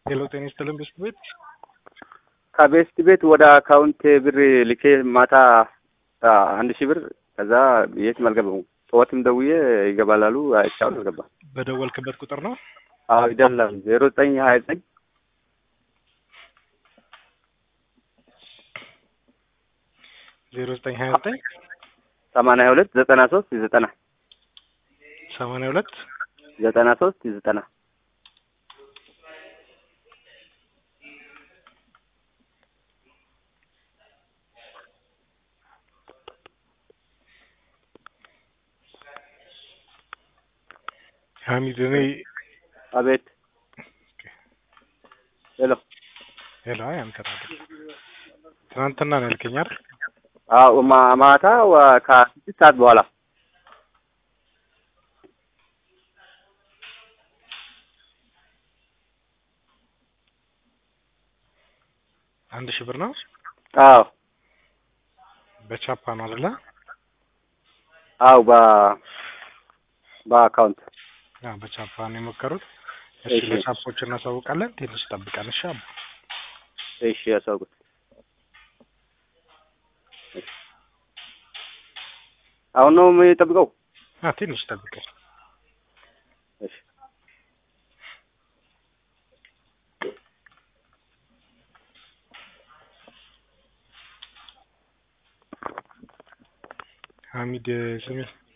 ሄሎ ጤና ይስጥልን ብስት ቤት ከቤስት ቤት ወደ አካውንት ብር ልኬ ማታ አንድ ሺህ ብር ከዛ የትም አልገባም። ጠዋትም ደውዬ ይገባል አሉ። አይቻሉ አልገባም። በደወልክበት ቁጥር ነው? አዎ ይደላል። ዜሮ ዘጠኝ ሀያ ዘጠኝ ዜሮ ዘጠኝ ሀያ ዘጠኝ ሰማንያ ሁለት ዘጠና ሶስት ዘጠና ሰማንያ ሁለት ዘጠና ሶስት ዘጠና ሀሚድ እኔ አቤት ሄሎ ሄሎ አይ አንተ አይደል ትናንትና ነው ያልከኝ አይደል? አዎ ማ- ማታ ወ- ከስድስት ሰዓት በኋላ አንድ ሺህ ብር ነው አዎ በቻፓ ነው አይደለ? አዎ በ በአካውንት አዎ በቻፓ ነው የሞከሩት። እሺ እሺ። ለቻፖች እናሳውቃለን። ትንሽ ጠብቀን እሺ። አባ እሺ ያሳውቁት። አሁን ነው የምጠብቀው? አ ትንሽ ጠብቀን እሺ ሀሚድ ስሚ